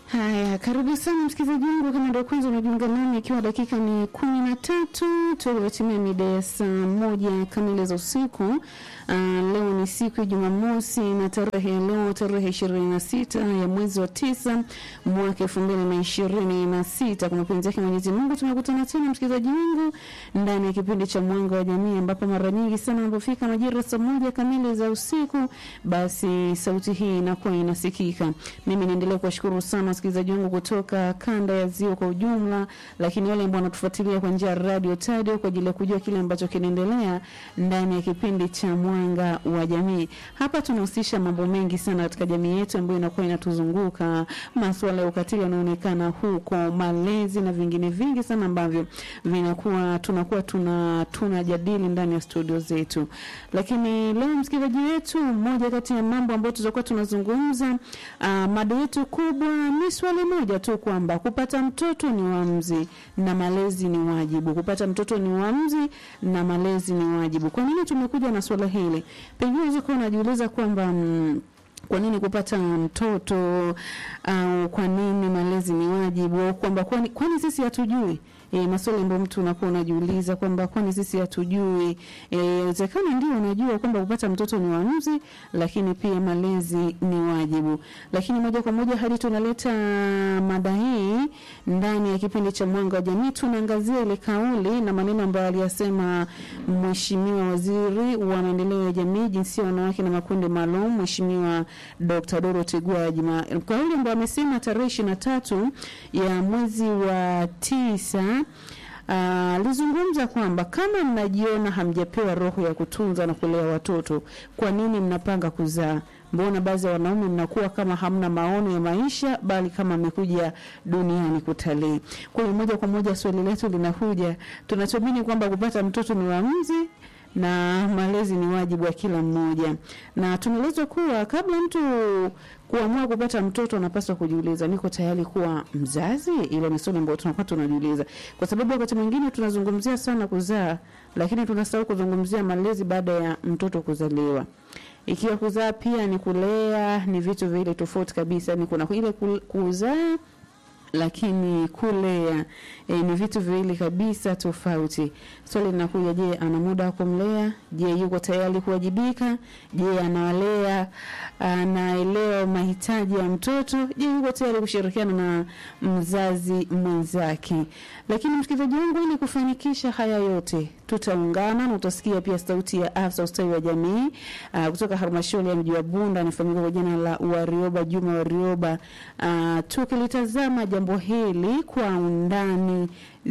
Haya, karibu sana msikilizaji wangu, kama ndio kwanza unajiunga nami, ikiwa dakika ni kumi na tatu tulitimia mida ya saa moja kamili za usiku. Uh, leo ni siku ya Jumamosi na tarehe ya leo tarehe ishirini na sita ya mwezi wa tisa mwaka elfu mbili na ishirini na sita. Kwa mapenzi yake Mwenyezi Mungu tumekutana tena msikilizaji wangu ndani ya kipindi cha Mwanga wa Jamii, ambapo mara nyingi sana anapofika majira saa moja kamili za usiku, basi sauti hii inakuwa inasikika. Mimi naendelea kuwashukuru sana wasikilizaji wangu kutoka kanda ya Ziwa kwa ujumla, lakini wale ambao wanatufuatilia kwa njia ya radio Tadio kwa ajili ya kujua kile ambacho kinaendelea ndani ya kipindi cha Mwanga wa Jamii. Hapa tunahusisha mambo mengi sana katika jamii yetu ambayo inakuwa inatuzunguka, masuala ya ukatili yanaonekana huko, malezi na vingine vingi sana ambavyo vinakuwa tunakuwa tuna tunajadili ndani ya studio zetu. Lakini leo msikilizaji wetu, mmoja kati ya mambo ambayo tutakuwa tunazungumza, uh, mada yetu kubwa ni swali moja tu kwamba kupata mtoto ni uamuzi na malezi ni wajibu. Kupata mtoto ni uamuzi na malezi ni wajibu. Kwa nini tumekuja na swala hili? Pengine unaweza kuwa unajiuliza kwamba mm, kwa nini kupata mtoto au kwa nini malezi ni wajibu au kwamba kwani, kwani sisi hatujui E, maswali ambayo mtu unakuwa unajiuliza kwamba kwani sisi hatujui. Inawezekana e, ndio unajua kwamba kupata mtoto ni uamuzi, lakini pia malezi ni wajibu. Lakini moja kwa moja hadi tunaleta mada hii ndani ya kipindi cha Mwanga wa Jamii, tunaangazia ile kauli na maneno ambayo aliyasema Mheshimiwa Waziri wa Maendeleo ya Jamii, Jinsia, Wanawake na Makundi Maalum, Mheshimiwa Dr. Dorothy Gwajima, kauli ambayo amesema tarehe ishirini na tatu ya mwezi wa tisa alizungumza uh, kwamba kama mnajiona hamjapewa roho ya kutunza na kulea watoto, kwa nini mnapanga kuzaa? Mbona baadhi ya wanaume mnakuwa kama hamna maono ya maisha, bali kama amekuja duniani kutalii. Kwa hiyo moja kwa moja swali letu linakuja, tunachoamini kwamba kupata mtoto ni uamuzi na malezi ni wajibu wa kila mmoja, na tunaelezwa kuwa kabla mtu kuamua kupata mtoto anapaswa kujiuliza, niko tayari kuwa mzazi? Ile ni swali ambayo tunakuwa tunajiuliza, kwa sababu wakati mwingine tunazungumzia sana kuzaa, lakini tunasahau kuzungumzia malezi baada ya mtoto kuzaliwa. Ikiwa kuzaa pia ni kulea, ni vitu vile tofauti kabisa. Ni kuna ile kuzaa lakini kulea e, ni vitu viwili kabisa tofauti. Swali linakuja, je, ana muda wa kumlea? Je, yuko tayari kuwajibika? Je, anawalea, anaelewa mahitaji ya mtoto? Je, yuko tayari kushirikiana na mzazi mwenzake? Lakini msikilizaji wangu, ili kufanikisha haya yote, tutaungana na utasikia pia sauti ya afisa ustawi wa jamii uh, kutoka halmashauri ya mji wa Bunda, anafahamika kwa jina la Warioba Juma Warioba, uh, tukilitazama jambo hili kwa undani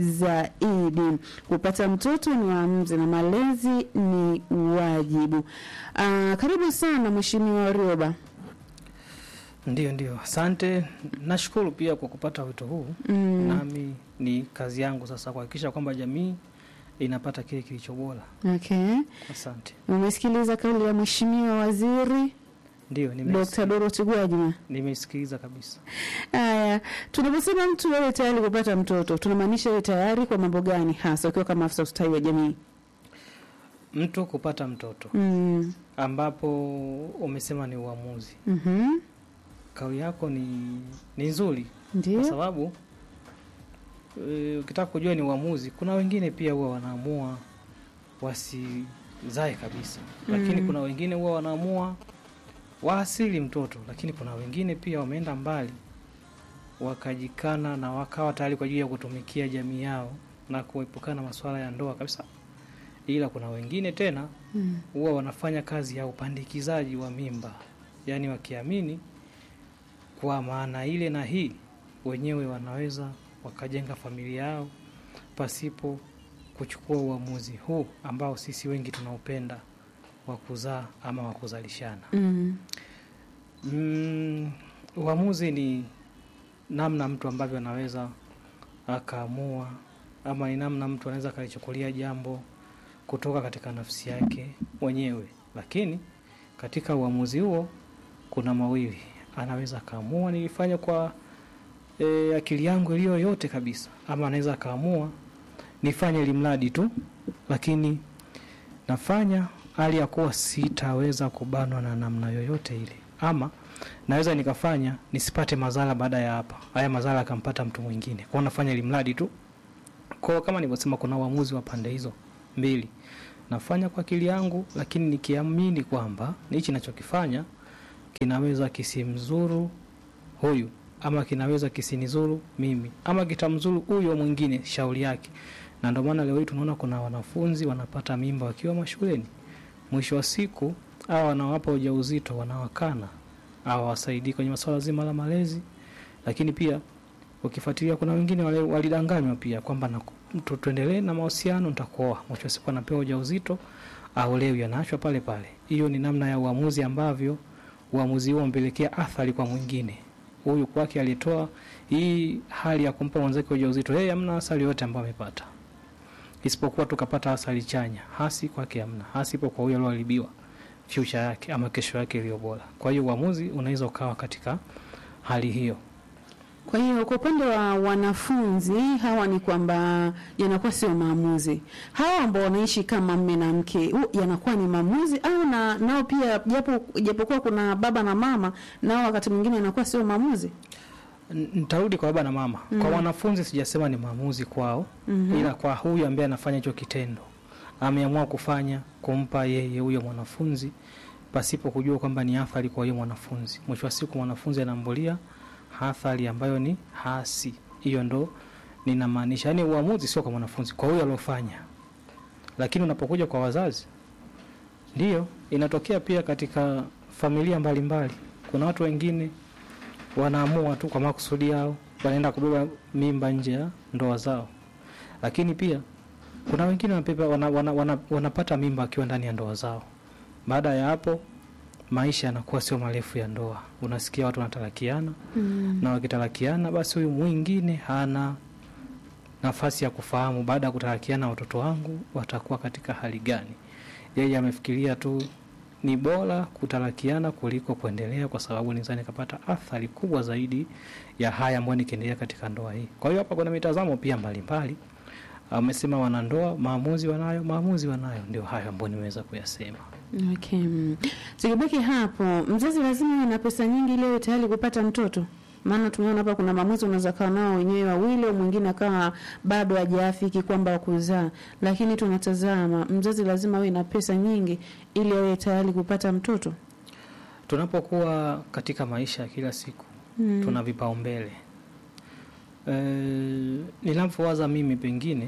zaidi. Kupata mtoto ni uamuzi na malezi ni wajibu. Uh, karibu sana Mheshimiwa Warioba. Ndio, ndio, asante. Nashukuru pia kwa kupata wito huu Mm. nami ni kazi yangu sasa kuhakikisha kwamba jamii inapata kile kilicho bora. Okay. Asante. Umesikiliza kauli ya Mheshimiwa Waziri Ndio, Dr. nimesikiliza, Dorothy Gwajima. nimesikiliza kabisa. Haya, tunaposema mtu wewe tayari kupata mtoto, tunamaanisha wewe tayari kwa mambo gani hasa ukiwa kama afisa ustawi wa jamii? Mtu kupata mtoto Mm. ambapo umesema ni uamuzi, Mhm. kauli yako ni, ni nzuri kwa Ndio. sababu e, ukitaka kujua ni uamuzi, kuna wengine pia huwa wanaamua wasizae kabisa, lakini Mm. kuna wengine huwa wanaamua waasili mtoto, lakini kuna wengine pia wameenda mbali wakajikana na wakawa tayari kwa ajili ya kutumikia jamii yao na kuepukana na masuala ya ndoa kabisa. Ila kuna wengine tena Mm. huwa wanafanya kazi ya upandikizaji wa mimba, yaani wakiamini kwa maana ile na hii wenyewe wanaweza wakajenga familia yao pasipo kuchukua uamuzi huu ambao sisi wengi tunaupenda wa kuzaa ama wa kuzalishana. Mm. Mm, uamuzi ni namna mtu ambavyo anaweza akaamua ama ni namna mtu anaweza akalichukulia jambo kutoka katika nafsi yake mwenyewe, lakini katika uamuzi huo kuna mawili, anaweza akaamua nilifanya kwa e, akili yangu iliyo yote kabisa, ama anaweza akaamua nifanye limradi tu, lakini nafanya hali ya kuwa sitaweza kubanwa na namna yoyote ile, ama naweza nikafanya nisipate madhara baada ya hapa, haya madhara akampata mtu mwingine, kwa nafanya ili mradi tu. Kwa kama nilivyosema, kuna uamuzi wa pande hizo mbili, nafanya kwa akili yangu, lakini nikiamini kwamba hichi nachokifanya kinaweza kisimzuru huyu ama kinaweza kisinizuru mimi ama kitamzuru huyo mwingine, shauri yake. Na ndio maana leo hii tunaona kuna wanafunzi wanapata mimba wakiwa mashuleni, mwisho wa siku hawa wanawapa ujauzito wanawakana, hawawasaidii kwenye masuala zima la malezi. Lakini pia ukifuatilia, kuna wengine wale walidanganywa pia kwamba na tu- tuendelee na mahusiano, nitakuoa. Mwisho wa siku anapewa ujauzito, aolewi, anaachwa pale pale. Hiyo ni namna ya uamuzi ambavyo uamuzi huo umpelekea athari kwa mwingine huyu kwake alitoa hii hali ya kumpa mwenzake ujauzito, yeye hamna athari yote ambayo amepata, isipokuwa tukapata athari chanya. Hasi kwake hamna, hasi ipo kwa huyo alioharibiwa future yake ama kesho yake iliyo bora. Kwa hiyo uamuzi unaweza ukawa katika hali hiyo. Kwa hiyo kwa upande wa wanafunzi hawa ni kwamba yanakuwa sio maamuzi. Hawa ambao wanaishi kama mme na mke hu- yanakuwa ni maamuzi au na nao pia, japo japokuwa kuna baba na mama, nao wakati mwingine yanakuwa sio maamuzi. N- Nitarudi kwa baba na mama. Kwa Mhm. wanafunzi sijasema ni maamuzi kwao, Mhm. ila kwa huyu ambaye anafanya hicho kitendo ameamua kufanya kumpa yeye huyo mwanafunzi pasipo kujua kwamba ni athari kwa huyo mwanafunzi. Mwisho wa siku mwanafunzi anaambulia athari ambayo ni hasi. Hiyo ndo ninamaanisha, yaani uamuzi sio kwa mwanafunzi, kwa huyo aliofanya. Lakini unapokuja kwa wazazi, ndiyo inatokea pia katika familia mbalimbali. Kuna watu wengine wanaamua tu kwa makusudi yao, wanaenda kubeba mimba nje ya ndoa zao, lakini pia kuna wengine wanabeba, wana, wana, wana, wanapata mimba akiwa ndani ya ndoa zao. Baada ya hapo maisha yanakuwa sio marefu ya ndoa, unasikia watu wanatarakiana Mm. na wakitarakiana, basi huyu mwingine hana nafasi ya kufahamu baada ya kutarakiana watoto wangu watakuwa katika hali gani. Yeye amefikiria tu ni bora kutarakiana kuliko kuendelea, kwa sababu nizani kapata athari kubwa zaidi ya haya ambayo nikiendelea katika ndoa hii. Kwa hiyo hapa kuna mitazamo pia mbalimbali. Amesema wanandoa maamuzi wanayo, maamuzi wanayo, ndio hayo ambayo nimeweza kuyasema. Okay. mm. Tukibaki hapo, mzazi lazima awe na pesa nyingi ili awe tayari kupata mtoto. Maana tumeona hapa kuna maamuzi unaweza kawa nao wenyewe wawili, au mwingine akawa bado hajaafiki kwamba kuzaa, lakini tunatazama mzazi lazima awe na pesa nyingi ili awe tayari kupata mtoto. Tunapokuwa katika maisha ya kila siku Mm. tuna vipaumbele. E, ninavyowaza mimi pengine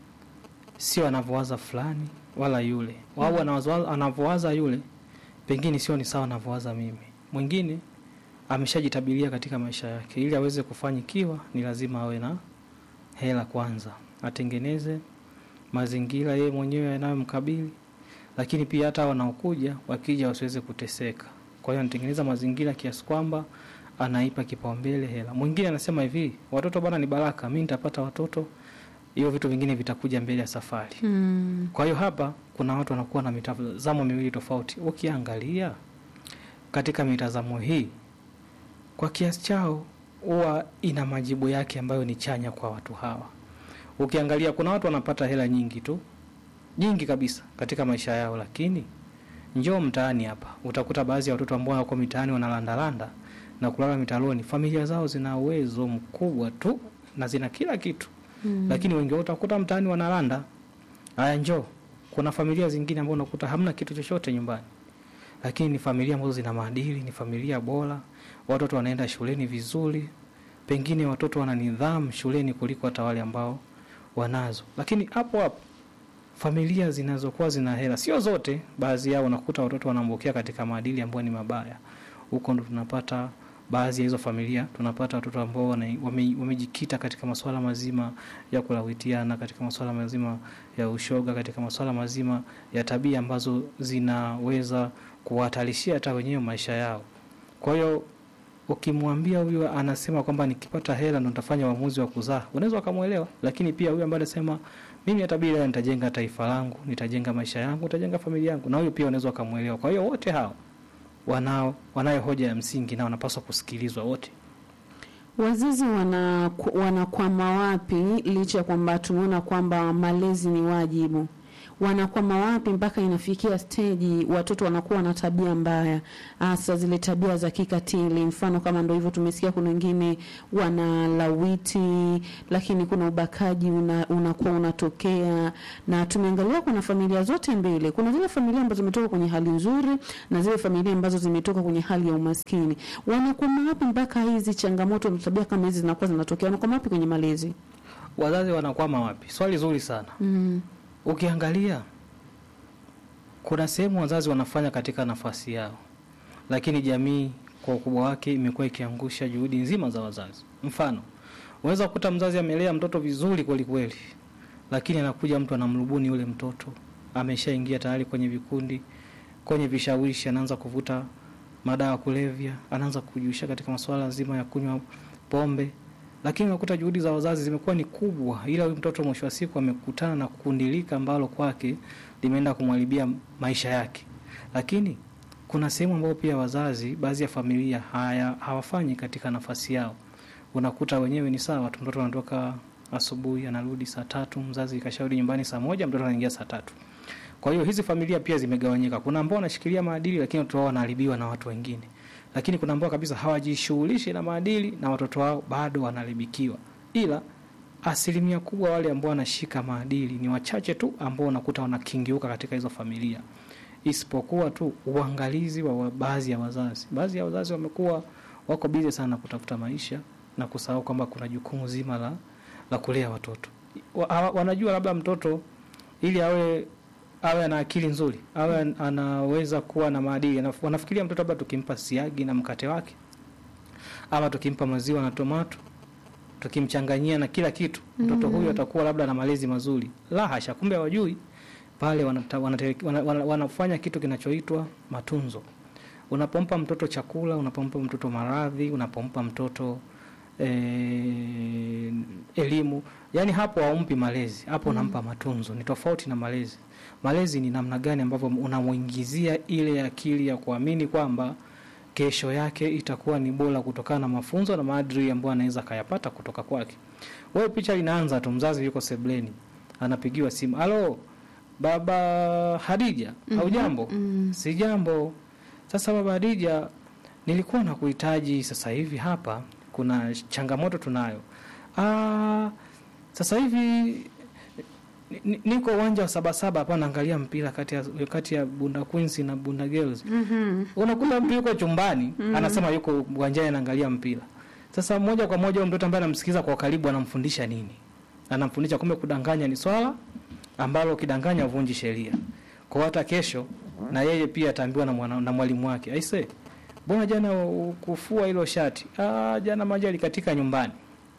sio anavyowaza fulani wala yule au anawaza- anavyowaza yule pengine sio ni sawa anavyowaza mimi. Mwingine ameshajitabiria katika maisha yake, ili aweze kufanikiwa ni lazima awe na hela kwanza, atengeneze mazingira yeye mwenyewe yanayomkabili, lakini pia hata wanaokuja wakija wasiweze kuteseka. Kwa hiyo anatengeneza mazingira kiasi kwamba anaipa kipaumbele hela. Mwingine anasema hivi, watoto bwana ni baraka, mi nitapata watoto, hiyo vitu vingine vitakuja mbele ya safari. Mm. Kwa hiyo hapa kuna watu wanakuwa na mitazamo miwili tofauti. Ukiangalia katika mitazamo hii, kwa kiasi chao huwa ina majibu yake ambayo ni chanya kwa watu hawa. Ukiangalia kuna watu wanapata hela nyingi tu, nyingi kabisa katika maisha yao, lakini njoo mtaani hapa utakuta baadhi ya watoto ambao wako mitaani wanalandalanda na kulala mitaloni, familia zao zina uwezo mkubwa tu na zina kila kitu Mm. lakini wengi wao utakuta mtaani wanalanda. Haya, njoo, kuna familia zingine ambao unakuta hamna kitu chochote nyumbani, lakini ni familia ambazo zina maadili, ni familia bora, watoto wanaenda shuleni vizuri, pengine watoto wana nidhamu shuleni kuliko hata wale ambao wanazo. Lakini hapo hapo familia zinazokuwa zina hela, sio zote, baadhi yao unakuta watoto wanaambukea katika maadili ambayo ni mabaya. Huko ndo tunapata baadhi ya hizo familia, tunapata watoto ambao wana- wame- wamejikita katika masuala mazima ya kulawitiana, katika masuala mazima ya ushoga, katika masuala mazima ya tabia ambazo zinaweza kuwahatarishia hata wenyewe maisha yao. Kwa hiyo ukimwambia huyu anasema kwamba nikipata hela ndo nitafanya uamuzi wa kuzaa, unaweza ukamwelewa. Lakini pia huyu ambaye anasema mimi hata bila hela nitajenga taifa langu, nitajenga maisha yangu, nitajenga familia yangu, na huyu pia unaweza ukamwelewa. Kwa hiyo wote hao wanao wanayo hoja ya msingi na wanapaswa kusikilizwa wote. Wazazi wana wanakwama wapi licha ya kwamba tumeona kwamba malezi ni wajibu? wanakwama wapi mpaka inafikia steji watoto wanakuwa na tabia mbaya, hasa zile tabia za kikatili. Mfano kama ndo hivyo, tumesikia kuna wengine wana lawiti, lakini kuna ubakaji una, unakuwa unatokea, na tumeangalia kuna familia zote mbili. Kuna zile familia ambazo zimetoka kwenye hali nzuri na zile familia ambazo zimetoka kwenye hali ya umaskini. Wanakwama wapi mpaka hizi changamoto na tabia kama hizi zinakuwa zinatokea? Wanakwama wapi kwenye malezi? Wazazi wanakwama wapi? Swali zuri sana. Mm. Ukiangalia kuna sehemu wazazi wanafanya katika nafasi yao, lakini jamii kwa ukubwa wake imekuwa ikiangusha juhudi nzima za wazazi. Mfano, unaweza kukuta mzazi amelea mtoto vizuri kweli kweli, lakini anakuja mtu anamrubuni yule mtoto, ameshaingia tayari kwenye vikundi, kwenye vishawishi, anaanza kuvuta madawa ya kulevya, anaanza kujihusisha katika masuala zima ya kunywa pombe, lakini unakuta juhudi za wazazi zimekuwa ni kubwa, ila huyu mtoto mwisho wa siku amekutana na kundilika ambalo kwake limeenda kumharibia maisha yake. Lakini kuna sehemu ambayo pia wazazi, baadhi ya familia haya hawafanyi katika nafasi yao. Unakuta wenyewe ni sawa tu, mtoto anatoka asubuhi anarudi saa tatu, mzazi kashauri nyumbani saa moja, mtoto anaingia saa tatu. Kwa hiyo hizi familia pia zimegawanyika. Kuna ambao wanashikilia maadili, lakini watoto wao wanaharibiwa na watu wengine, lakini kuna ambao kabisa hawajishughulishi na maadili na watoto wao bado wanaharibikiwa. Ila asilimia kubwa wale ambao wanashika maadili ni wachache tu ambao unakuta wanakingiuka katika hizo familia, isipokuwa tu uangalizi wa wa baadhi ya wazazi. Baadhi ya wazazi wamekuwa wako bize sana kutafuta maisha na kusahau kwamba kuna jukumu zima la, la kulea watoto. Wa, hawa- wanajua labda mtoto ili awe awe ana akili nzuri, awe an- anaweza kuwa na maadili. Anaf- Wanafikiria mtoto labda tukimpa siagi na mkate wake, ama tukimpa maziwa na tomato, tukimchanganyia na kila kitu, mtoto huyu atakuwa labda na malezi mazuri. La hasha, kumbe hawajui pale wanata, wanate, wana, wana, wanafanya kitu kinachoitwa matunzo. Unapompa mtoto chakula, unapompa mtoto maradhi, unapompa mtoto eh, elimu, yani hapo haumpi malezi, hapo unampa matunzo. Ni tofauti na malezi. Malezi ni namna gani ambavyo unamuingizia ile akili ya kuamini kwamba kesho yake itakuwa ni bora kutokana na mafunzo na maadili ambayo anaweza kayapata kutoka kwake. Wewe picha linaanza tu, mzazi yuko sebleni, anapigiwa simu, halo baba Hadija, au jambo? Mm. Si jambo. Sasa baba Hadija, nilikuwa nakuhitaji sasa hivi hapa, kuna changamoto tunayo. Ah, sasa hivi ni- ni- niko uwanja wa Sabasaba hapa naangalia mpira kati ya, kati ya Bunda Queens na Bunda Girls. Mhm. Unakuta mtu yuko chumbani anasema yuko uwanjani anaangalia mpira. Sasa moja kwa moja huyo mtoto ambaye anamsikiza kwa karibu anamfundisha nini? Anamfundisha kumbe kudanganya ni swala ambalo ukidanganya uvunji sheria. Kwa hata kesho na yeye pia ataambiwa na, mwana- na mwalimu wake. Aise, mbona jana ukufua hilo shati? Ah, jana maji alikatika nyumbani.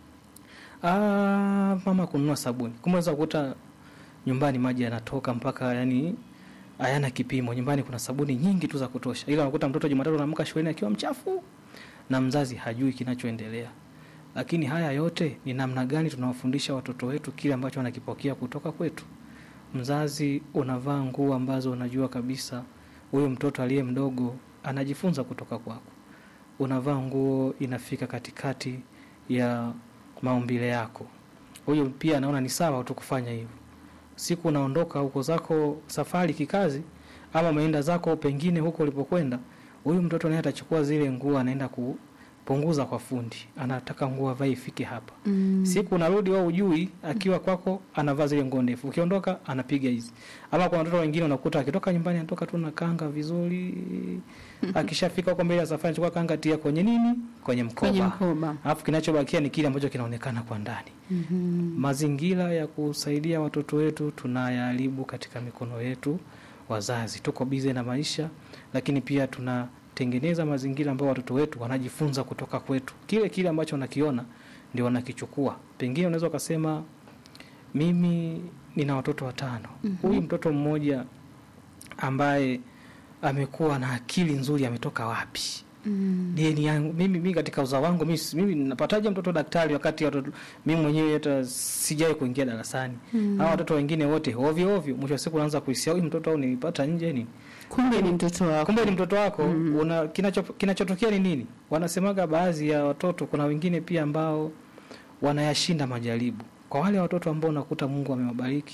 Ah, mama kununua sabuni. Kumbe unaweza kukuta nyumbani maji yanatoka mpaka yani hayana kipimo. Nyumbani kuna sabuni nyingi tu za kutosha, ila unakuta mtoto Jumatatu anaamka shuleni akiwa mchafu na mzazi hajui kinachoendelea. Lakini haya yote ni namna gani tunawafundisha watoto wetu kile ambacho wanakipokea kutoka kwetu. Mzazi unavaa nguo ambazo unajua kabisa huyo mtoto aliye mdogo anajifunza kutoka kwako. Unavaa nguo inafika katikati ya maumbile yako, huyo pia anaona ni sawa tu kufanya hivyo siku unaondoka huko zako safari kikazi, ama umeenda zako pengine huko ulipokwenda, huyu mtoto naye atachukua zile nguo, anaenda kupunguza kwa fundi, anataka nguo avae ifike hapa. Mm. Siku unarudi wewe ujui, akiwa kwako anavaa zile nguo ndefu, ukiondoka anapiga hizi. Ama kuna watoto wengine unakuta akitoka nyumbani anatoka tu na kanga vizuri, akishafika huko mbele ya safari anachukua kanga tia kwenye nini, kwenye Kwenye mkoba, mkoba. alafu kinachobakia ni kile ambacho kinaonekana kwa ndani. Mhm. Mazingira ya kusaidia watoto wetu tunayaharibu katika mikono yetu wazazi. Tuko bize na maisha, lakini pia tunatengeneza mazingira ambayo watoto wetu wanajifunza kutoka kwetu. Kile kile ambacho wanakiona ndio wanakichukua. Pengine unaweza ukasema mimi nina watoto watano, huyu mtoto mmoja ambaye amekuwa na akili nzuri ametoka wapi? Mm. dini yangu mimi, mimi katika uzao wangu mimi, mimi napataje mtoto daktari wakati watoto, mimi mwenyewe hata sijai kuingia darasani Mm. hawa watoto wengine wote ovyo ovyo. Mwisho wa siku unaanza kuhisia huyu mtoto au nilipata nje ni Kumbe ni mtoto wako. kumbe ni mtoto wako. Una kinacho kinachotokea ni nini? Wanasemaga baadhi ya watoto, kuna wengine pia ambao wanayashinda majaribu. Kwa wale watoto ambao unakuta Mungu amewabariki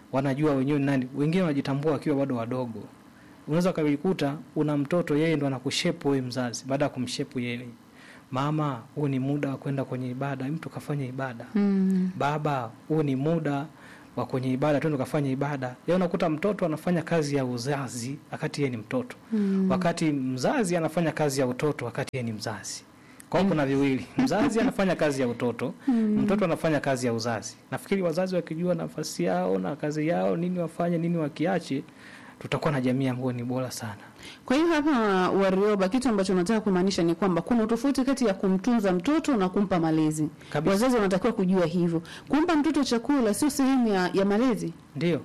wanajua wenyewe ni nani. Wengine wanajitambua wakiwa bado wadogo. Unaweza ukajikuta una mtoto, yeye ndo anakushepu wewe mzazi, baada ya kumshepu yeye, mama, huu ni muda wa kwenda kwenye ibada, mtu kafanya ibada Mm. baba, huu ni muda wa kwenye ibada, twende ukafanya ibada. Leo unakuta mtoto anafanya kazi ya uzazi wakati yeye ni mtoto, Mm. wakati mzazi anafanya kazi ya utoto wakati yeye ni mzazi. Kwa hiyo kuna viwili, mzazi anafanya kazi ya utoto, mtoto anafanya kazi ya uzazi. Nafikiri wazazi wakijua nafasi yao na kazi yao, nini wafanye, nini wakiache, tutakuwa na jamii ambayo ni bora sana. Kwa hiyo hapa Warioba, kitu ambacho nataka kumaanisha ni kwamba kuna utofauti kati ya kumtunza mtoto na kumpa malezi. Kabisa. Wazazi wanatakiwa kujua hivyo. Kumpa mtoto chakula sio sehemu ya, ya malezi, Ndio,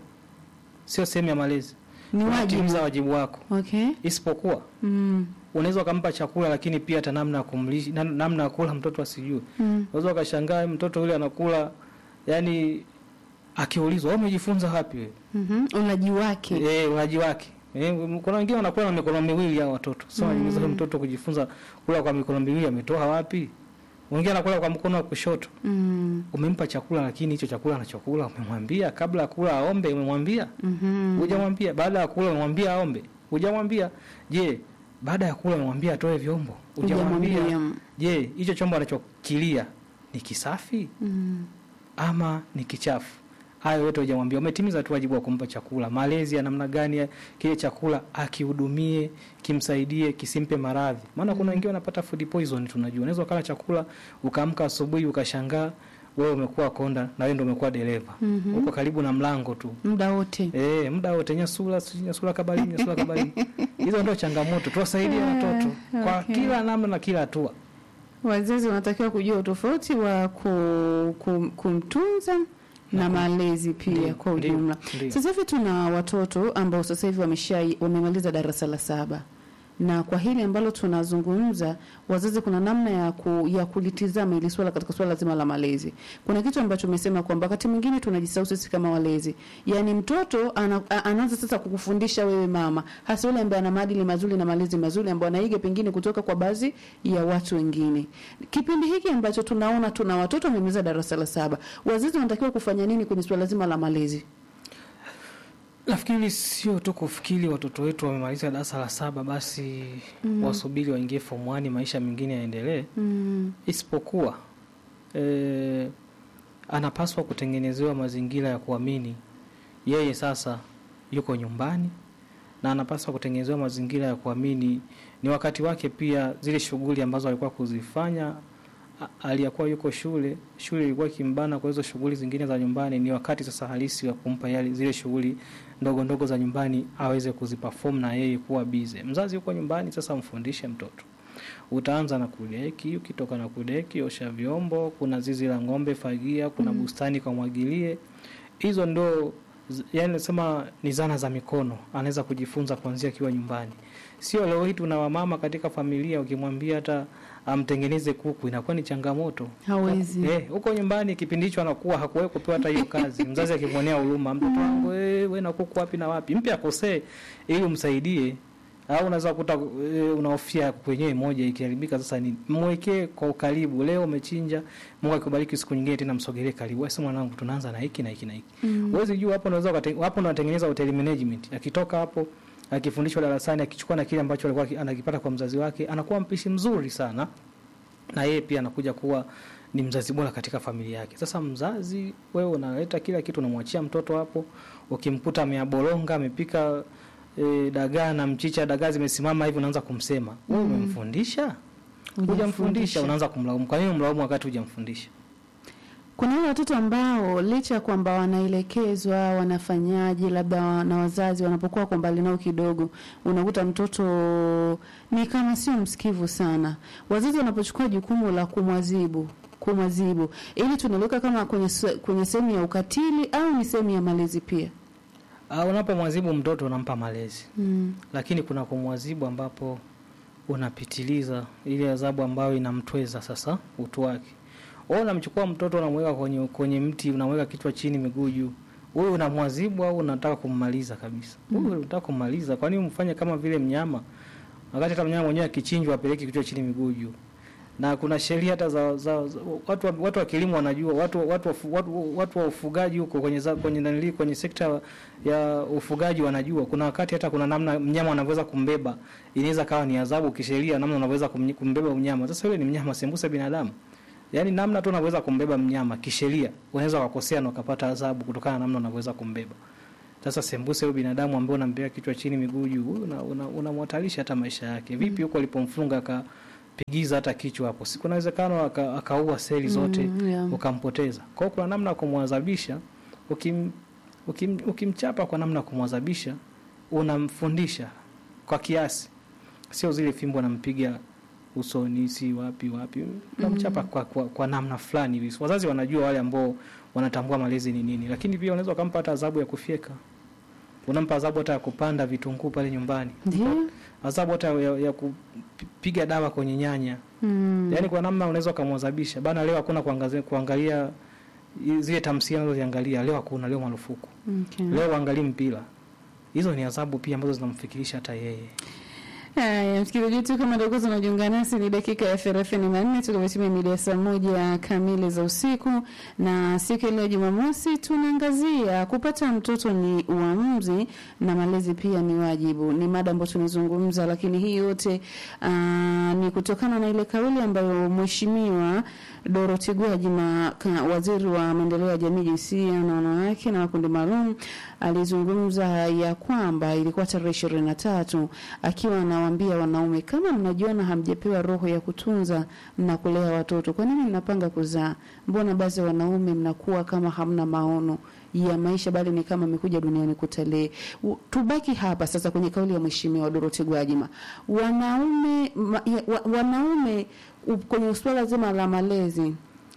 sio sehemu ya malezi, ni wajibu. unatimiza wajibu wako, Okay. isipokuwa Mm. unaweza ukampa chakula lakini pia hata namna ya kumlisha na- namna ya kula mtoto asijue. Mm. Unaweza ukashangaa mtoto yule anakula yani, akiulizwa wewe umejifunza wapi wewe? Mhm. Ulaji wake. Eh, ulaji wake. Eh, kuna wengine wanakula na mikono miwili hao watoto. Sasa Mm. mm. mtoto kujifunza kula kwa mikono miwili ametoa wapi? Wengine anakula kwa mkono wa kushoto. Mm. Umempa chakula lakini hicho chakula anachokula umemwambia kabla ya kula aombe umemwambia? Mhm. Hujamwambia baada ya kula umemwambia aombe? Hujamwambia? Je, baada ya kula umemwambia atoe vyombo? Hujamwambia? Hujamwambia. Je, hicho chombo anachokilia ni kisafi Mm. ama ni kichafu? Hayo yote hujamwambia. Umetimiza tu wajibu wa kumpa chakula. Malezi ya namna gani ya kile chakula akihudumie, kimsaidie, kisimpe maradhi. Maana kuna wengine wanapata food poison tunajua. Unaweza ukala chakula ukaamka asubuhi ukashangaa wewe umekuwa konda na wewe ndio umekuwa dereva. Mhm. Uko karibu na mlango tu. Muda wote. Eh, muda wote nyasula nyasula kabarini nyasula kabarini. Hizo ndio changamoto. Tuwasaidie watoto kwa okay. kila namna na kila hatua. Wazazi wanatakiwa kujua utofauti wa ku, ku, kumtunza na malezi pia Ndio, kwa ndio, ujumla. ndio. Sasa hivi tuna watoto ambao sasa hivi wamesha wamemaliza darasa la saba na kwa hili ambalo tunazungumza, wazazi, kuna namna ya, ku, ya kulitizama ili swala katika swala zima la malezi. Kuna kitu ambacho umesema kwamba wakati mwingine tunajisahau sisi kama walezi, yaani mtoto ana, a- anaanza sasa kukufundisha wewe mama, hasa yule ambaye ana maadili mazuri na malezi mazuri ambayo anaiga pengine kutoka kwa baadhi ya watu wengine. Kipindi hiki ambacho tunaona tuna watoto wamemaliza darasa la saba, wazazi wanatakiwa kufanya nini kwenye swala zima la malezi? Nafikiri sio tu kufikiri watoto wetu wamemaliza darasa la saba basi Mm. wasubiri waingie form 1 maisha mengine yaendelee, Mm. isipokuwa eh, anapaswa kutengenezewa mazingira ya kuamini yeye sasa yuko nyumbani, na anapaswa kutengenezewa mazingira ya kuamini ni wakati wake pia, zile shughuli ambazo alikuwa kuzifanya a- aliyakuwa yuko shule, shule ilikuwa kimbana kwa hizo shughuli zingine za nyumbani, ni wakati sasa halisi wa kumpa yale zile shughuli ndogo ndogo za nyumbani aweze kuziperform na yeye kuwa bize. Mzazi yuko nyumbani, sasa mfundishe mtoto. Utaanza na kudeki, ukitoka na kudeki, osha vyombo, kuna zizi la ng'ombe, fagia, kuna Mm. bustani kamwagilie. Hizo ndo z- yani nasema ni zana za mikono, anaweza kujifunza kuanzia akiwa nyumbani. Sio leo hii tuna wamama katika familia, ukimwambia hata amtengeneze kuku inakuwa ni changamoto. Hawezi. Eh, huko nyumbani kipindi hicho anakuwa hakuwahi kupewa hata hiyo kazi. Mzazi akimwonea huruma, mtoto wangu wewe we na kuku wapi na wapi? Mpe akosee ili umsaidie. Au unaweza kukuta e, unahofia kuku wenyewe moja ikiharibika sasa ni mwekee kwa ukaribu. Leo umechinja, Mungu akubariki siku nyingine tena msogelee karibu. Wewe mwanangu tunaanza na hiki na hiki na hiki. Mm. Huwezi jua hapo unaweza ukate- hapo unatengeneza hotel management. Akitoka hapo akifundishwa darasani akichukua na kile ambacho alikuwa aki- anakipata kwa mzazi wake anakuwa mpishi mzuri sana na yeye pia anakuja kuwa ni mzazi bora katika familia yake. Sasa mzazi, wewe unaleta kila kitu, unamwachia mtoto hapo. Ukimkuta ameabolonga amepika e, dagaa na mchicha, dagaa zimesimama hivi, unaanza kumsema wewe, Mm. umemfundisha? Hujamfundisha, unaanza kumlaumu. Kwa nini umlaumu wakati hujamfundisha? Kuna wale watoto ambao licha ya kwamba wanaelekezwa wanafanyaje, labda wa- na wazazi wanapokuwa kwa mbali nao kidogo, unakuta mtoto ni kama sio msikivu sana. Wazazi wanapochukua jukumu la kumwazibu kumwazibu, ili tunaliweka kama kwenye se- kwenye sehemu ya ukatili au ni sehemu ya malezi pia. Uh, unapomwazibu mtoto unampa malezi, Mm. lakini kuna kumwazibu ambapo unapitiliza ile adhabu ambayo inamtweza sasa utu wake. Wewe unamchukua mtoto unamweka kwenye kwenye mti, unamweka kichwa chini, miguu juu. Wewe unamwazibu au unataka kummaliza kabisa? Wewe unataka kummaliza, kwa nini umfanye kama vile mnyama? Wakati hata mnyama mwenyewe akichinjwa apeleke kichwa chini, miguu juu. na kuna sheria hata za, za, za watu, wa- watu wa kilimo wanajua watu, watu, wa- watu, watu wa ufugaji huko kwenye, za- kwenye, nanili, kwenye sekta ya ufugaji wanajua kuna wakati hata kuna namna mnyama anavyoweza kumbeba inaweza kawa ni adhabu kisheria namna unavyoweza kumny- kumbeba mnyama sasa yule ni mnyama sembuse binadamu yaani namna tu unavyoweza kumbeba mnyama kisheria unaweza ukakosea na ukapata adhabu kutokana na namna unavyoweza kumbeba sasa sembuse huyo binadamu ambaye unampea kichwa chini miguu juu huyu una- una- unamhatarisha hata maisha yake vipi huko alipomfunga akapigiza hata kichwa hapo si kuna uwezekano aka- akaua seli zote Mm, yeah. ukampoteza kwa hiyo kuna namna ya kumwadhabisha ukim, ukim, ukimchapa kwa namna ya kumwadhabisha unamfundisha kwa kiasi sio zile fimbo anampiga usoni si wapi wapi unamchapa kwa, kwa, kwa namna fulani hivi wazazi wanajua wale ambao wanatambua malezi ni nini lakini pia unaweza ukampa hata adhabu ya kufyeka unampa adhabu hata ya kupanda vitunguu pale nyumbani Ndio. adhabu hata ya, ya kupiga dawa kwenye nyanya Mm. yaani kwa namna unaweza ukamwadhabisha bana leo hakuna kuangazia, kuangalia i- zile tamthilia unazoziangalia leo hakuna leo marufuku Okay. leo uangalii mpira hizo ni adhabu pia ambazo zinamfikirisha hata yeye Haya, msikilizaji wetu, kama ndio kwanza unajiunga nasi, ni dakika ya thelathini na nne tukimetimia mida ya saa moja kamili za usiku, na siku ya leo Jumamosi tunaangazia kupata mtoto ni uamuzi na malezi pia ni wajibu. Ni mada ambayo tunazungumza, lakini hii yote aa, ni kutokana na ile kauli ambayo mheshimiwa Dorothy Gwajima, ka- waziri wa maendeleo ya jamii, jinsia na wanawake na makundi maalum, alizungumza ya kwamba ilikuwa tarehe ishirini na tatu akiwa anawaambia wanaume, kama mnajiona hamjapewa roho ya kutunza na kulea watoto, kwa nini mnapanga kuzaa? Mbona baadhi ya wanaume mnakuwa kama hamna maono ya maisha, bali ni kama amekuja duniani kutalii. U- Tubaki hapa sasa kwenye kauli ya mheshimiwa Dorothy Gwajima, wanaume ma, ya, wa, wanaume u- kwenye suala zima la malezi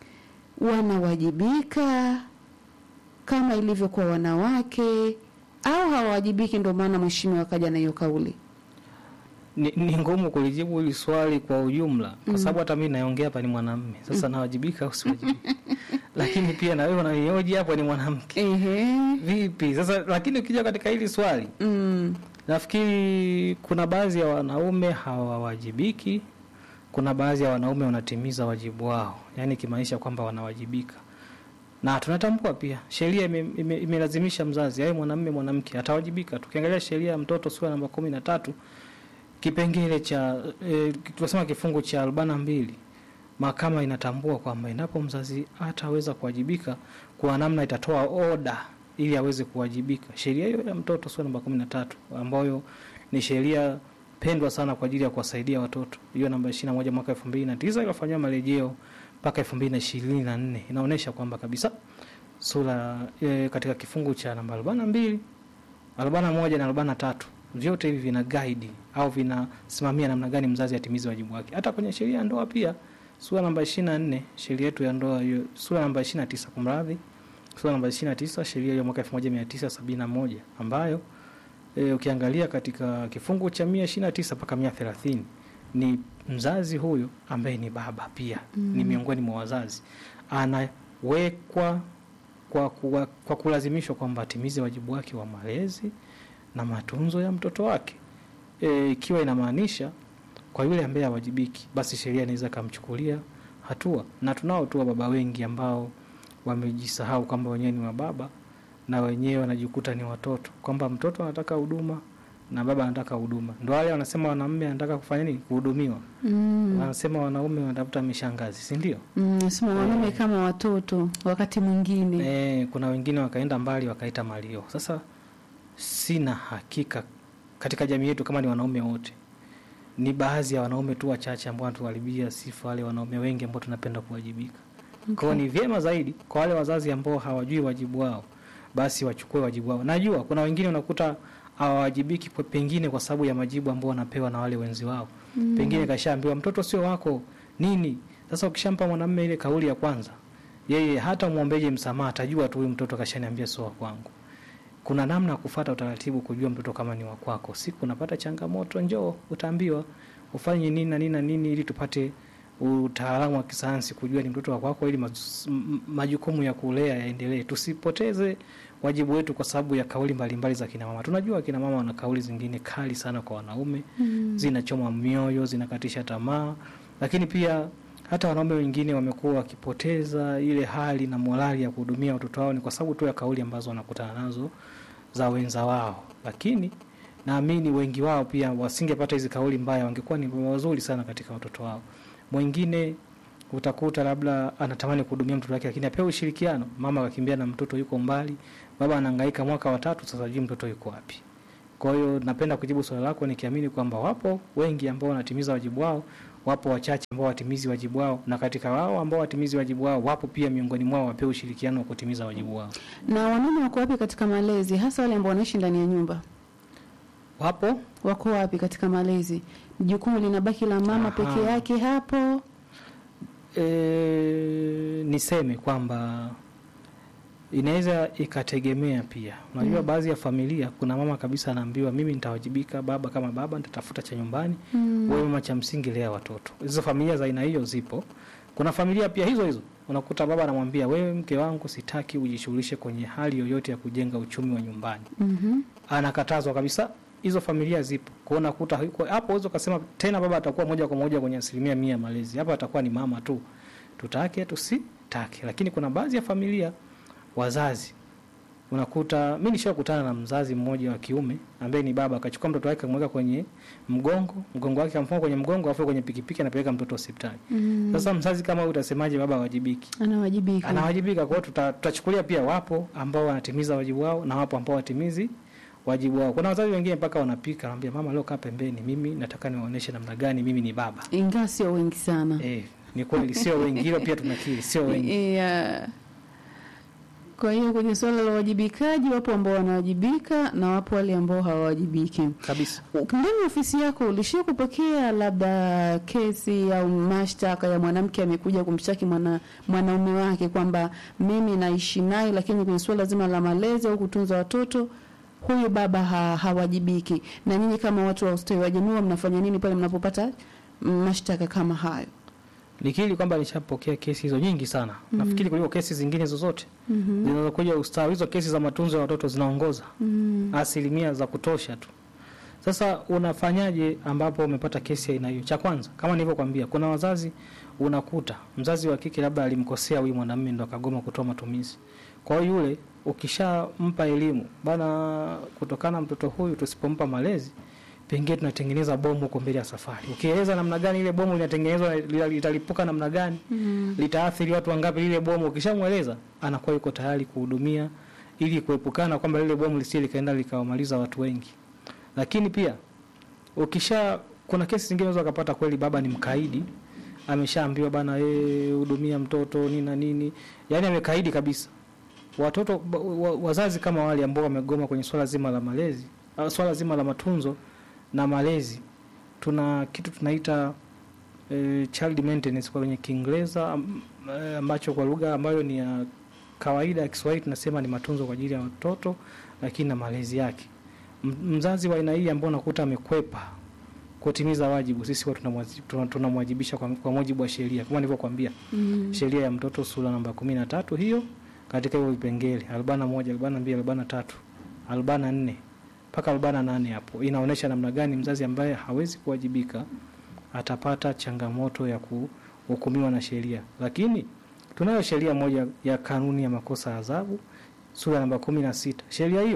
wanawajibika kama ilivyo kwa wanawake au hawawajibiki? Ndio maana mheshimiwa akaja na hiyo kauli. ni, ni ngumu kulijibu hili swali kwa ujumla kwa sababu hata mimi naongea hapa ni mwanamume sasa nawajibika au siwajibika lakini pia na wewe unanioji hapo ni mwanamke Ehe. vipi sasa lakini ukija katika hili swali Mm. nafikiri kuna baadhi ya wanaume hawawajibiki kuna baadhi ya wanaume wanatimiza wajibu wao yaani kimaanisha kwamba wanawajibika na tunatambua pia sheria ime- ime- imelazimisha mzazi awe mwanamume mwanamke atawajibika tukiangalia sheria ya mtoto sura namba kumi na tatu kipengele cha e, tunasema kifungu cha arobaini na mbili mahakama inatambua kwamba endapo mzazi hataweza kuwajibika kwa namna itatoa oda ili aweze kuwajibika sheria hiyo ya mtoto sura namba kumi na tatu ambayo ni sheria pendwa sana kwa ajili ya kuwasaidia watoto hiyo namba ishiri na moja mwaka elfu mbili na tisa ikafanyiwa marejeo mpaka elfu mbili na ishirini na nne inaonyesha kwamba kabisa sura e, katika kifungu cha namba arobaini na mbili arobaini na moja na arobaini na tatu vyote hivi vina guide au vinasimamia namna gani mzazi atimize wajibu wake hata kwenye sheria ya ndoa pia sura namba ishiri na nne sheria yetu ya ndoa hiyo sura namba ishiri na tisa kumradhi sura namba ishiri na tisa sheria hiyo mwaka elfu moja mia tisa sabini na moja ambayo e, ukiangalia katika kifungu cha mia ishiri na tisa mpaka mia thelathini ni mzazi huyo ambaye ni baba pia mm. ni miongoni mwa wazazi anawekwa kwa, kwa, kwa kulazimishwa kwamba atimize wajibu wake wa malezi na matunzo ya mtoto wake e, ikiwa inamaanisha kwa yule ambaye hawajibiki basi sheria inaweza ikamchukulia hatua na tunao tu baba wengi ambao wamejisahau kwamba wenyewe ni wababa na wenyewe wanajikuta ni watoto kwamba mtoto anataka huduma na baba anataka huduma ndo wale wanasema wanaume anataka kufanya nini kuhudumiwa Mm. wanasema wanaume wanatafuta mishangazi si ndio Mm, nasema wanaume kama watoto wakati mwingine. e, kuna wengine wakaenda mbali wakaita malio sasa sina hakika katika jamii yetu kama ni wanaume wote ni baadhi ya wanaume tu wachache ambao wanatuharibia sifa wale wanaume wengi ambao tunapenda kuwajibika kwao ni vyema zaidi kwa wale wazazi ambao hawajui wajibu wao basi wachukue wajibu wao najua kuna wengine unakuta hawawajibiki kwa- pengine kwa sababu ya majibu ambao wanapewa na wale wenzi wao mm. pengine kashaambiwa mtoto sio wako nini sasa ukishampa mwanamume ile kauli ya kwanza yeye hata mwombeje msamaha atajua tu huyu mtoto kashaniambia sio wa kwangu kuna namna ya kufata utaratibu kujua mtoto kama ni wa kwako siku unapata changamoto njoo utaambiwa ufanye nini na nini na nini ili tupate utaalamu wa kisayansi kujua ni mtoto wa kwako ili maz- m- majukumu ya kulea yaendelee tusipoteze wajibu wetu kwa sababu ya kauli mbalimbali za kina mama tunajua kina mama wana kauli zingine kali sana kwa wanaume Mm. zinachoma mioyo zinakatisha tamaa lakini pia hata wanaume wengine wamekuwa wakipoteza ile hali na morali ya kuhudumia watoto wao, ni kwa sababu tu ya kauli ambazo wanakutana nazo za wenza wao, lakini naamini wengi wao pia wasingepata hizi kauli mbaya, wangekuwa ni wazuri sana katika watoto wao. Mwingine utakuta labda anatamani kuhudumia mtoto wake, lakini apewe ushirikiano. Mama akakimbia na mtoto yuko mbali, baba anahangaika mwaka wa tatu, sasa hajui mtoto yuko wapi. Kwa hiyo napenda kujibu swali lako nikiamini kwamba wapo wengi ambao wanatimiza wajibu wao, wapo wachache ambao watimizi wajibu wao, na katika wao ambao watimizi wajibu wao, wapo pia miongoni mwao wapewe ushirikiano wa kutimiza wajibu wao. Na wanaume wako wapi katika malezi, hasa wale ambao wanaishi ndani ya nyumba? Wapo Wako wapi katika malezi? Jukumu linabaki la mama Aha. peke yake hapo? e, niseme kwamba inaweza ikategemea pia. Unajua Mm. baadhi ya familia kuna mama kabisa anaambiwa mimi nitawajibika, baba kama baba nitatafuta cha nyumbani, Mm. wewe mama cha msingi lea watoto. Hizo familia za aina hiyo zipo. Kuna familia pia hizo hizo unakuta baba anamwambia wewe, mke wangu, sitaki ujishughulishe kwenye hali yoyote ya kujenga uchumi wa nyumbani. Mhm. Anakatazwa kabisa. Hizo familia zipo. Kwa hiyo unakuta huko- hapo uwezo ukasema tena baba atakuwa moja kwa moja kwenye asilimia mia ya malezi. Hapa atakuwa ni mama tu, tutake tusitake. Lakini kuna baadhi ya familia wazazi unakuta mi nishakutana na mzazi mmoja wa kiume ambaye ni baba akachukua mtoto wake akamweka kwenye mgongo mgongo wake amfunga kwenye mgongo afu kwenye pikipiki anapeleka mtoto hospitali. Mm. Sasa mzazi kama huyu utasemaje baba hawajibiki? Anawajibika. Anawajibika. Kwa hiyo tuta- tutachukulia pia wapo ambao wanatimiza wajibu wao na wapo ambao watimizi wajibu wao. Kuna wazazi wengine mpaka wanapika, anamwambia mama, leo kaa pembeni, mimi nataka niwaoneshe namna gani mimi ni baba. Ingawa sio wengi sana. Eh, ni kweli sio wengi, hilo pia tunakiri, sio wengi. Yeah. Kwa hiyo kwenye suala la uwajibikaji, wapo ambao wanawajibika na wapo wale ambao hawawajibiki. Kabisa. Ndani ya ofisi yako ulishia kupokea labda kesi au mashtaka ya mwanamke amekuja kumshtaki mwana, mwanaume wake kwamba mimi naishi naye, lakini kwenye suala zima la malezi au kutunza watoto huyu baba ha, hawajibiki. Na nyinyi kama watu wa ustawi wa jamii huwa mnafanya nini pale mnapopata mm, mashtaka kama hayo? Nikiri kwamba nishapokea kesi hizo nyingi sana. Mhm. Nafikiri kuliko kesi zingine zozote Mhm. zinazokuja ustawi. Hizo kesi za matunzo ya watoto zinaongoza Mm. asilimia za kutosha tu. Sasa unafanyaje ambapo umepata kesi ya aina hiyo? Cha kwanza, kama nilivyokuambia, kuna wazazi unakuta mzazi wa kike labda alimkosea huyu mwanamume ndo akagoma kutoa matumizi. Kwa hiyo yule ukishampa elimu bana, kutokana na mtoto huyu tusipompa malezi pengine tunatengeneza bomu huko mbele ya safari. Ukieleza namna gani ile bomu linatengenezwa, lita- litalipuka namna gani, Mm. litaathiri watu wangapi lile bomu, ukishamweleza anakuwa yuko tayari kuhudumia ili kuepukana kwamba lile bomu lisije likaenda likawamaliza watu wengi. Lakini pia ukisha, kuna kesi zingine unaweza kupata kweli baba ni mkaidi, ameshaambiwa bana, yeye hudumia mtoto nini na nini, yani amekaidi kabisa. Watoto ba- wa, wazazi kama wale ambao wamegoma kwenye swala zima la malezi, ah, swala zima la matunzo na malezi, tuna kitu tunaita eh, child maintenance kwa kwenye Kiingereza am- eh, ambacho kwa lugha ambayo ni ya kawaida ya Kiswahili tunasema ni matunzo kwa ajili ya watoto, lakini na malezi yake. M- Mzazi wa aina hii ambao unakuta amekwepa kutimiza wajibu, sisi huwa tunamwazi- tuna- tunamwajibisha kwa, kwa mujibu wa sheria kama nilivyokuambia, Mm. sheria ya mtoto sura namba kumi na tatu hiyo katika hiyo vipengele arobaini na moja arobaini na mbili arobaini na tatu arobaini na nne mpaka arobaini na nane hapo inaonyesha namna gani mzazi ambaye hawezi kuwajibika atapata changamoto ya kuhukumiwa na sheria. Lakini tunayo sheria moja ya kanuni ya makosa ya adhabu sura namba kumi na sita. Sheria hiyo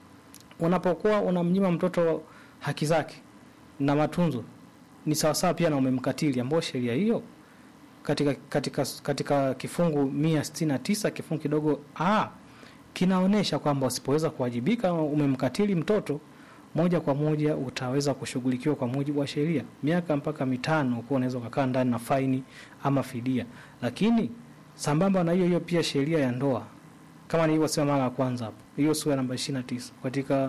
unapokuwa unamnyima mtoto haki zake na matunzo ni sawasawa pia na umemkatili, ambao sheria hiyo katika, katika, katika kifungu mia sitini na tisa kifungu kidogo a kinaonyesha kwamba usipoweza kuwajibika umemkatili mtoto moja kwa moja utaweza kushughulikiwa kwa mujibu wa sheria miaka mpaka mitano, kuwa unaweza ukakaa ndani na faini ama fidia. Lakini sambamba na hiyo hiyo pia sheria ya ndoa kama nilivyosema mara ya kwanza hapo, hiyo sura namba 29 katika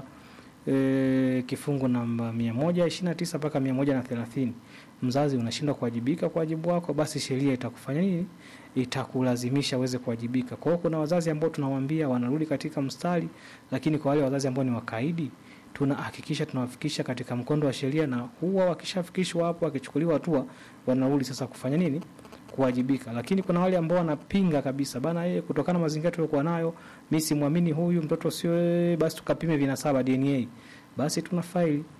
e, kifungu namba 129 mpaka 130, mzazi unashindwa kuwajibika kwa wajibu wako, basi sheria itakufanya nini? Itakulazimisha uweze kuwajibika. Kwa hiyo kuna wazazi ambao tunawaambia wanarudi katika mstari, lakini kwa wale wazazi ambao ni wakaidi tunahakikisha tunawafikisha katika mkondo wa sheria, na huwa wakishafikishwa hapo, wakichukuliwa hatua, wanarudi sasa kufanya nini? Kuwajibika. Lakini kuna wale ambao wanapinga kabisa, bana, yeye kutokana na mazingira tuliokuwa nayo, mimi simwamini huyu mtoto, sio yeye, basi tukapime vinasaba DNA, basi tuna faili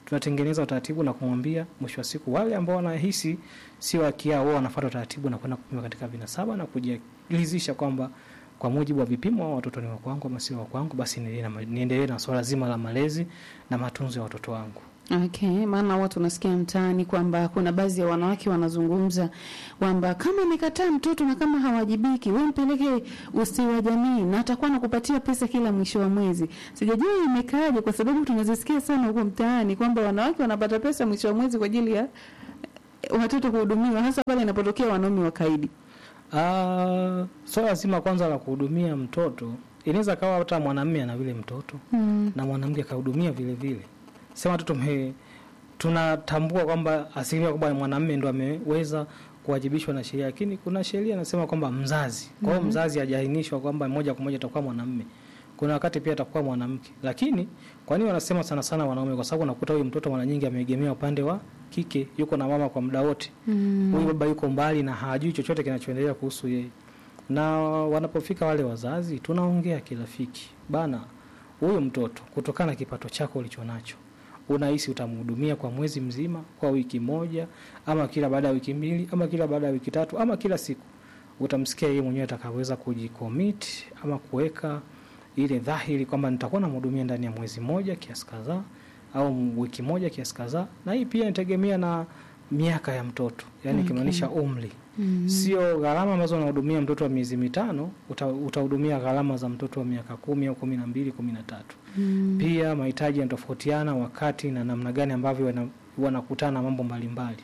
tunatengeneza utaratibu na kumwambia, mwisho wa siku wale ambao wanahisi sio haki yao, wao wanafuata utaratibu na kwenda kupima katika vinasaba na kujiridhisha kwamba kwa mujibu wa vipimo hao watoto ni wa kwangu ama sio wa kwangu, basi niendelee na, niendelee na swala zima la malezi na matunzo ya watoto wangu. Okay, maana watu unasikia mtaani kwamba kuna baadhi ya wanawake wanazungumza kwamba kama amekataa mtoto na kama hawajibiki, wewe mpeleke ustawi wa jamii na atakuwa anakupatia pesa kila mwisho wa mwezi. Sijajua imekaaje, kwa sababu tunazisikia sana huko mtaani kwamba wanawake wanapata pesa mwisho wa mwezi kwa ajili ya eh, watoto kuhudumiwa, hasa pale inapotokea wanaume wakaidi. Ah, swala zima kwanza la kuhudumia mtoto inaweza kawa hata mwanamume ana vile mtoto Mm. na mwanamke akahudumia vile vile. Sema tu tume tunatambua kwamba asilimia kubwa ya mwanamume ndo ameweza kuwajibishwa na sheria, lakini kuna sheria inasema kwamba mzazi. Kwa hiyo mzazi hajaainishwa kwamba moja kwa moja atakuwa mwanamume. Kuna wakati pia atakuwa mwanamke. Lakini kwa nini wanasema sana sana wanaume? Kwa sababu unakuta huyu mtoto mara nyingi ameegemea upande wa kike, yuko na mama kwa muda wote. Mm. Huyu baba yuko mbali na hajui chochote kinachoendelea kuhusu yeye. Na wanapofika wale wazazi, tunaongea kirafiki, bana, huyu mtoto kutokana na kipato chako ulichonacho, unahisi utamhudumia kwa mwezi mzima, kwa wiki moja, ama kila baada ya wiki mbili, ama kila baada ya wiki tatu, ama kila siku? Utamsikia yeye mwenyewe atakaweza kujicommit ama kuweka ile dhahiri kwamba nitakuwa namhudumia ndani ya mwezi moja kiasi kadhaa au wiki moja kiasi kadhaa, na hii pia inategemea na miaka ya mtoto, yani Okay. ikimaanisha umri Mm. sio gharama ambazo unahudumia mtoto wa miezi mitano uta, utahudumia gharama za mtoto wa miaka kumi au kumi na mbili kumi na tatu Mm. pia mahitaji yanatofautiana wakati na namna gani ambavyo wana- wanakutana na mambo mbalimbali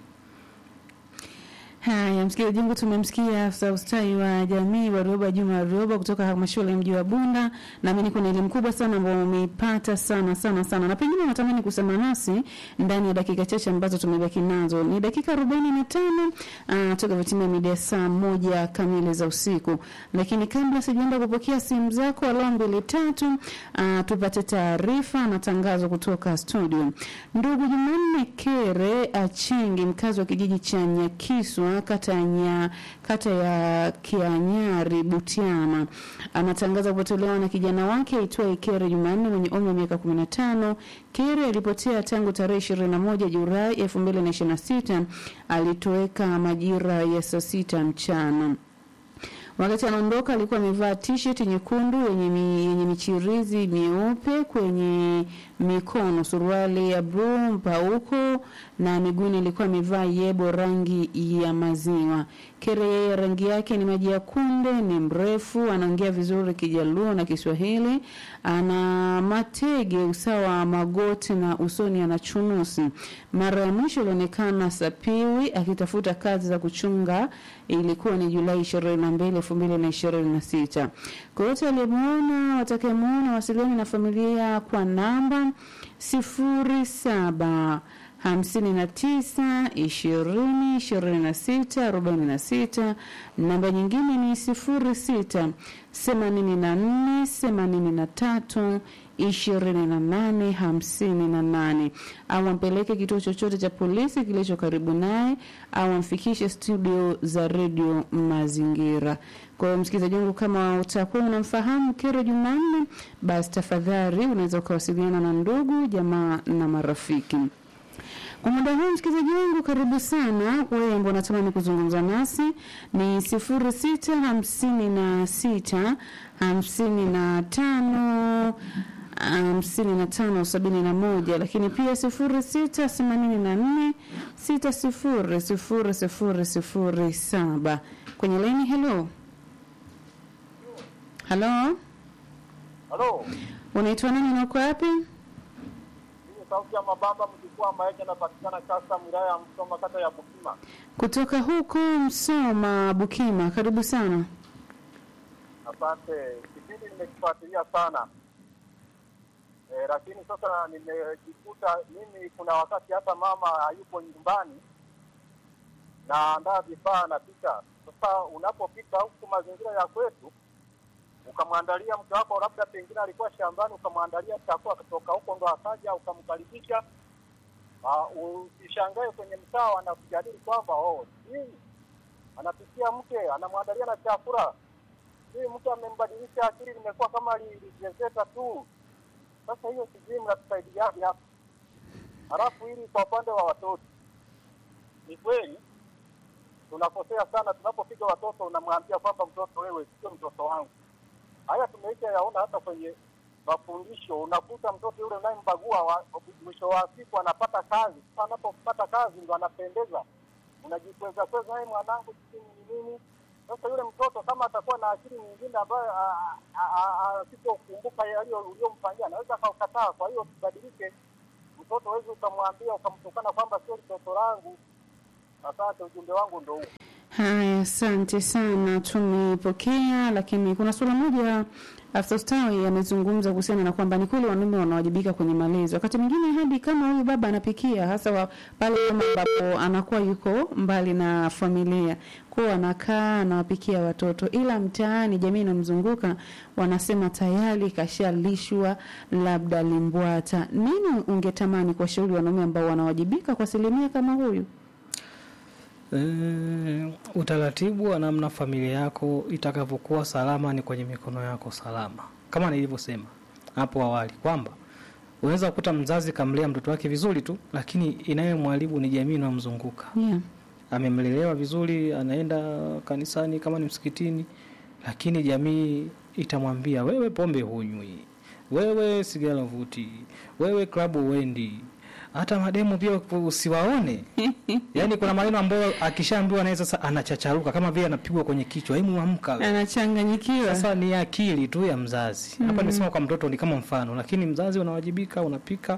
Haya, msikilizaji wangu, tumemsikia afisa ustawi wa jamii Warioba Juma Warioba kutoka halmashauri ya mji wa Bunda. Naamini kuna elimu kubwa sana ambayo umeipata sana sana sana, na pengine unatamani kusema nasi ndani ya dakika chache ambazo tumebaki nazo. Ni dakika arobaini na tano uh, toka vitimia mida saa moja kamili za usiku, lakini kabla sijaenda kupokea simu zako alo mbili tatu, uh, tupate taarifa na tangazo kutoka studio. Ndugu Jumanne Kere Achingi, mkazi wa kijiji cha Nyakiswa, kata ya Nya, kata ya Kianyari, Butiama, anatangaza kupotelewa na kijana wake aitwaye Kere Jumanne mwenye umri wa miaka 15. Kere alipotea tangu tarehe 21 Julai 2026, alitoweka majira ya saa sita mchana. Wakati anaondoka alikuwa amevaa t-shirt nyekundu yenye, mi, yenye michirizi mieupe kwenye mikono, suruali ya bluu mpauko na miguuni ilikuwa amevaa yebo rangi ya maziwa. Kere yeye rangi yake ni maji ya kunde, ni mrefu, anaongea vizuri Kijaluo na Kiswahili, ana matege usawa wa magoti na usoni ana chunusi. Mara ya mwisho ilionekana Sapiwi akitafuta kazi za kuchunga, ilikuwa ni Julai 22, 2026. Kwa yote aliyemwona, watakayemuona wasiliani na familia kwa namba sifuri saba hamsini na tisa ishirini ishirini na sita arobaini na sita. Namba nyingine ni sifuri sita themanini na nne themanini na tatu ishirini na nane hamsini na nane au ampeleke kituo chochote cha polisi kilicho karibu naye au amfikishe studio za redio Mazingira. Kwa hiyo msikilizaji wangu, kama utakuwa unamfahamu Kere Jumanne, basi tafadhali unaweza ukawasiliana na ndugu jamaa na marafiki. Kwa muda huu msikilizaji wangu, karibu sana wewe ambao unatamani kuzungumza nasi, ni sifuri sita hamsini na sita hamsini na tano hamsini na tano sabini na moja lakini pia sifuri sita themanini na nne sita sifuri sifuri sifuri sifuri saba kwenye laini. Helo, halo, Halo, unaitwa nani na uko wapi? hii ni sauti ya Mabamba mjukuu ambaye anapatikana kasa wilaya ya Msoma kata ya Bukima. Kutoka huko Msoma, Bukima, karibu sana. Asante, kipindi nimekifuatilia sana e, lakini sasa nimejikuta mimi, kuna wakati hata mama hayupo nyumbani, naandaa vifaa napika. Sasa unapopika huku mazingira ya kwetu, ukamwandalia mke wako, labda pengine alikuwa shambani, ukamwandalia chakula kutoka huko, ndo akaja ukamkaribisha Uh, usishangae kwenye mtaa wanakujadili kwamba oh, hii anapikia mke anamwandalia na chakula, hii mke amembadilisha akili, limekuwa kama lijezeta tu. Sasa hiyo sijui mnatusaidiaje hapa? Halafu hili kwa upande wa watoto, ni kweli tunakosea sana tunapopiga watoto, unamwambia kwamba mtoto, wewe sio mtoto wangu. Haya tumeisha yaona hata kwenye mafundisho, unakuta mtoto yule unayembagua wa- mwisho wa siku anapata kazi. Sasa anapopata kazi ndo anapendeza, unajikweza kweza, hey, mwanangu sijui ni nini. Sasa yule mtoto kama atakuwa na akili nyingine ambayo a- a- a- asipokumbuka yaliyo uliyomfanyia anaweza akaukataa. Kwa hiyo tubadilike, mtoto huwezi ukamwambia ukamtukana kwamba sio mtoto langu. Asante, ujumbe wangu ndo huu. Haya, asante sana, tumepokea. Lakini kuna suala moja afisa ustawi amezungumza kuhusiana na kwamba ni kweli wanaume wanawajibika kwenye malezi, wakati mwingine hadi kama huyu baba anapikia, hasa wa, pale kama ambapo anakuwa yuko mbali na familia, kwao anakaa anawapikia watoto, ila mtaani, jamii inamzunguka wanasema tayari kashalishwa labda limbwata. Nini ungetamani kuwashauri wanaume ambao wanawajibika kwa asilimia kama huyu? E, utaratibu wa namna familia yako itakavyokuwa salama ni kwenye mikono yako salama, kama nilivyosema hapo awali kwamba unaweza kukuta mzazi kamlea mtoto wake vizuri tu, lakini inayemwharibu ni jamii inayomzunguka. Yeah. Amemlelewa vizuri, anaenda kanisani kama ni msikitini, lakini jamii itamwambia wewe pombe hunywi, wewe sigara vuti, wewe klabu uendi, hata mademu pia usiwaone. Yaani kuna maneno ambayo akishaambiwa naye sasa anachacharuka kama vile anapigwa kwenye kichwa, hebu amka. Anachanganyikiwa. Sasa ni akili tu ya mzazi. Hapa nimesema kwa mtoto ni kama mfano, lakini mzazi unawajibika, unapika,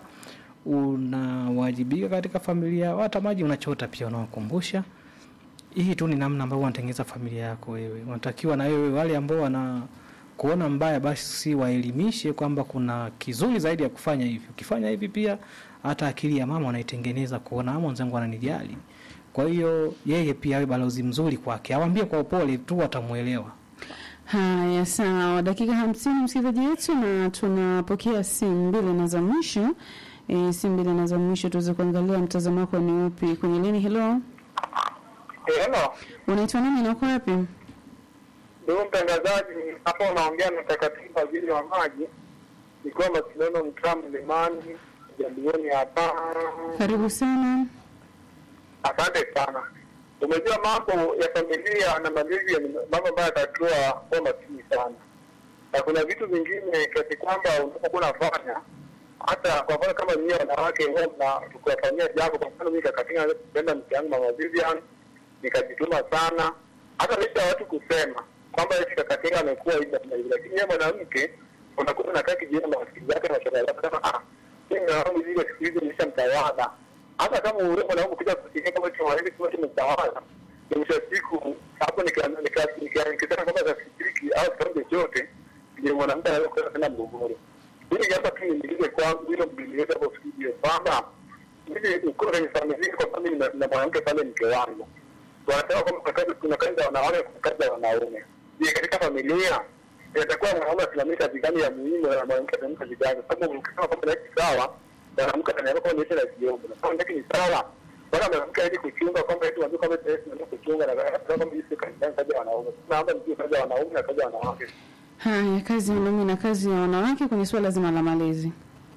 unawajibika katika familia, hata maji unachota pia unawakumbusha. Hii tu ni namna ambavyo unatengeneza familia yako wewe. Unatakiwa na wewe wale ambao wana kuona mbaya basi waelimishe kwamba kuna kizuri zaidi ya kufanya hivi. Ukifanya hivi pia hata akili ya mama wanaitengeneza kuona ama mwenzangu ananijali. Kwa hiyo yeye pia awe balozi mzuri kwake, awambie kwa upole tu, watamuelewa. Haya, sawa. Dakika hamsini msikilizaji wetu, na tunapokea simu mbili na za mwisho. E, simu mbili na za mwisho tuweze kuangalia mtazamo wako ni upi kwenye lini. Hello, Hello, unaitwa nani na uko wapi? ndugu mtangazaji, hapa unaongea na takatifu waziri wa maji, nikiwa Masindano mtaa Mlimani Jambioni hapa. Karibu sana. Asante sana. Umejua mambo ya familia na malezi ni mambo ambayo yatakiwa kuwa makini sana, na kuna vitu vingine kiasi kwamba unapokuwa unafanya hata kwa mfano kama nyie wanawake huwa mna tukiwafanyia jambo, kwa mfano mimi kakatinga kupenda mke yangu mama Vivian, nikajituma sana, hata licha ya watu kusema kwamba eti kakatinga amekuwa hivi na hivi, lakini yeye mwanamke unakuta unakaa kijiona na rafiki zake na shoga zake, kama ah, mimi na wangu hivi siku hizi nimeshamtawala hata kama ule mwanangu kuja kusikia kama tunawahivi kama tumtawala, ni mwisho wa siku hapo nikisema kwamba tafikiriki au kitu chochote, ndio mwanamke anaweza kuwa tena mgogoro. Hili hapa tu niingize kwangu hilo mbiliweza kwa studio kwamba mimi uko kwenye familia, kwa sababu na na mwanamke pale mke wangu wanasema kwamba kuna kazi kuna kazi za wanawake, kuna kazi za wanaume. Je, katika familia inatakuwa mwanaume asimamie kazi gani ya muhimu na mwanamke asimamie kazi gani? Kwa sababu ukisema kwamba ni sawa mwanamke anaweza kuwa niisha na kiombo na kama ndaki ni sawa bwana mwanamke aje kuchunga kwamba eti wajua kwamba eti ndio kuchunga na kwamba hizi kazi kazi ya wanaume tunaomba mjue kazi ya wanaume na kazi ya wanawake Haya, kazi ya wanaume na kazi ya wanawake kwenye suala zima la malezi.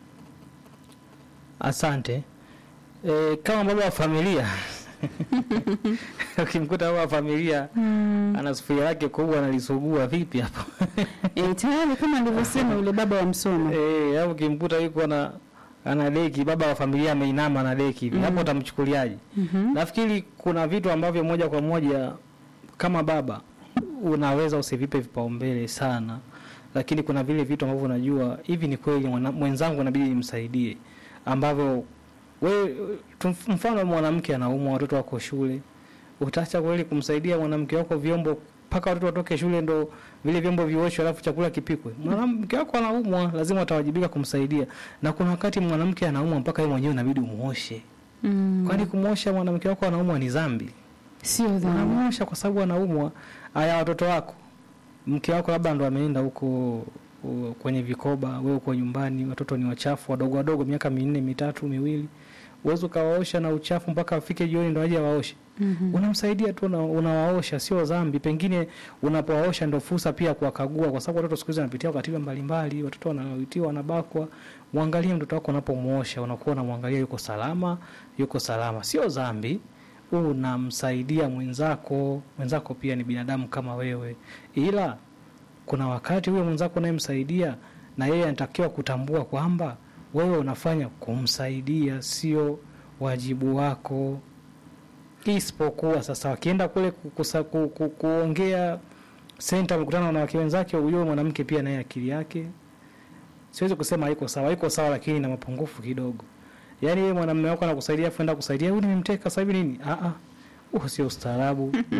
Asante. E, kama baba wa familia ukimkuta baba wa familia ana sufuria lake kubwa analisugua vipi hapo? E, tayari kama alivyosema yule baba wa msomo. Eh, au ukimkuta yuko na ana deki, baba wa familia ameinama na deki hivi, hapo utamchukuliaje? Mhm. Nafikiri kuna vitu ambavyo moja kwa moja kama baba unaweza usivipe vipaumbele sana, lakini kuna vile vitu ambavyo unajua hivi ni kweli mwana- mwenzangu inabidi nimsaidie, ambavyo we tu- mfano mwanamke anaumwa, watoto wako shule, utaacha kweli kumsaidia mwanamke wako vyombo mpaka watoto watoke shule ndo vile vyombo vioshwe alafu chakula kipikwe? Mwanamke wako anaumwa, lazima utawajibika kumsaidia, na kuna wakati mwanamke anaumwa mpaka yeye mwenyewe inabidi umuoshe. Mm. Kwani kumwosha mwanamke wako anaumwa ni dhambi? Sio dhambi. Unamwosha kwa sababu anaumwa. Aya, watoto wako, mke wako labda ndo ameenda huko u- kwenye vikoba, wewe uko nyumbani, watoto ni wachafu wadogo wadogo, miaka minne mitatu miwili, uwezi ukawaosha na uchafu mpaka afike jioni ndo aje awaoshe Mhm. unamsaidia tu una- unawaosha sio dhambi pengine unapowaosha ndo fursa pia kuwakagua kwa sababu watoto siku hizi wanapitia katiba mbalimbali watoto wanawitiwa wanabakwa mwangalie mtoto wako unapomuosha unakuwa unamwangalia yuko salama yuko salama sio dhambi unamsaidia mwenzako mwenzako pia ni binadamu kama wewe ila kuna wakati huyo mwenzako unayemsaidia na yeye anatakiwa kutambua kwamba wewe unafanya kumsaidia sio wajibu wako isipokuwa sasa wakienda kule kukusa, ku, ku, kuongea senta mkutano na wanawake wenzake huyo mwanamke pia naye akili yake siwezi kusema haiko sawa haiko sawa lakini na mapungufu kidogo yaani yeye mwanamume wako anakusaidia afu enda kusaidia huyu nimemteka sasa hivi nini ah ah huo sio ustaarabu